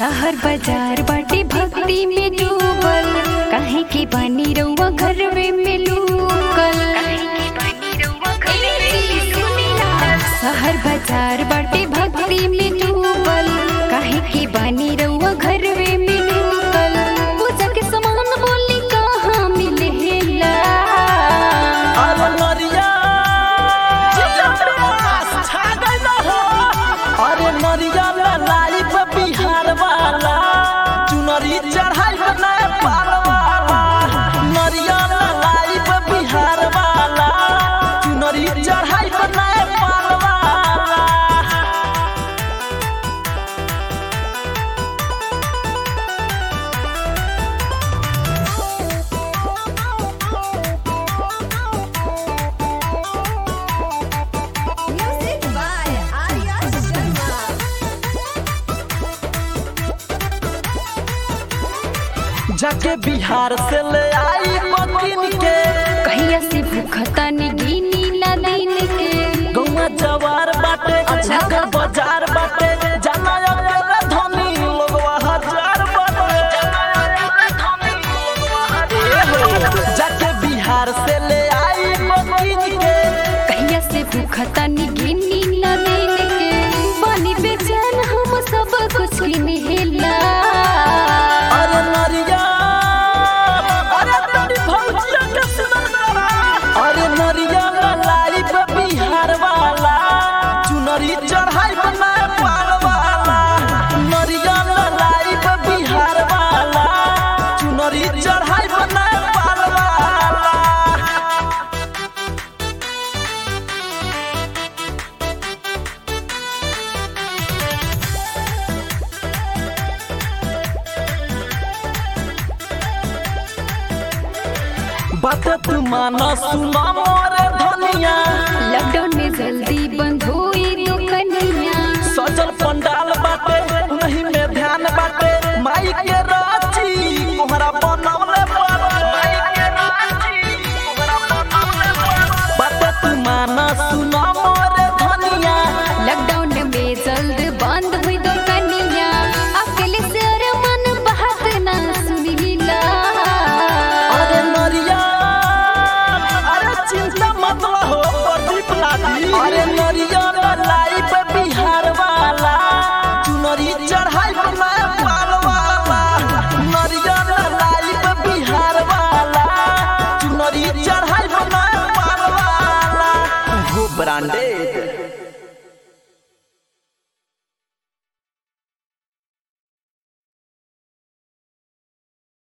शहर बाजार बाटे भक्ति में डूबल काहे के बानी रउआ घरवे में लूकल शहर बाजार बाटे भक्ति में डूबल काहे के बानी रउआ घरवे में लूकल पूजा के सामान बोली कहाँ मिलेला अरे नरिया छा गइल हो अरे नरिया लाई पे बिहार वाला चुनरी चढ़ाई पे नेपाल वाला नरिया लाई पे बिहार वाला चुनरी चढ़ाई पे नेपाल वाला Music by Arya Sharma. जाके बिहार से ले आई मकीन के कहिया से भूखता ने गिनी ला दिन के गौवा जवार बाटे अच्छा बाजार बाटे जाना अकेला धनी लोगवा हजार बाटे ए हो, जाके बिहार से ले आई मकीन के कहिया से भूखता ने गिनी ला दिन के पानी बेचैन हम सब कुछ किनेला अरे नरिया अरे तेरी भौजिया के सुनल करा अरे नरिया लाई पे बिहार वाला चुनरी चढ़ाई पे नेपाल वाला नरिया लाई पे बिहार वाला चुनरी चढ़ाई पे नेपाल वाला बात तू माना सुना मोरे धनिया लॉकडाउन में जल्दी बंद हुई दुकानिया सजल पंडाल बाटे नहीं में ध्यान बाटे माई के राची कोहरा बनवले माई के राची कोहरा बनवले बात तू माना सुना मोरे धनिया लॉकडाउन में जल्द बंद हुई दुकानिया अकेले से अरे मन बात ना सुनीला अरे नरिया अरे चिंता मत हो प्रदीप लादी अरे नरिया लाई पे बिहार वाला चुनरी चढ़ाई पे नेपाल वाला नरिया लाई पे बिहार वाला चुनरी चढ़ाई पे नेपाल वाला वो ब्रांडेड